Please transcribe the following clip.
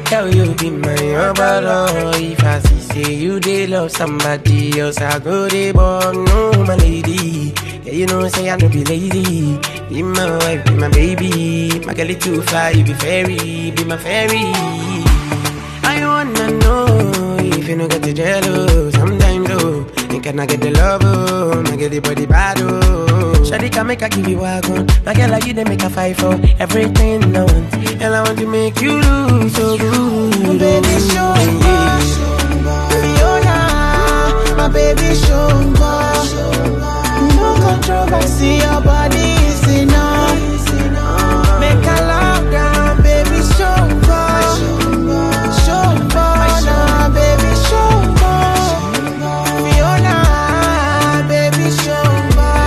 Tell you be my brother. If I see say you they love somebody else, I go they born no my lady. Yeah, you know say I no be lazy. Be my wife, be my baby. My girl is too fly, you be fairy, be my fairy. I wanna know if you no get the jello. Sometimes oh, and can I get the love oh, I get the body bad oh. Shawty can make I give you a gun. My girl like you they make a fight for everything I want. And I want to make you look so good. baby, show yeah. Fiona, my baby Shumba. No controversy, your body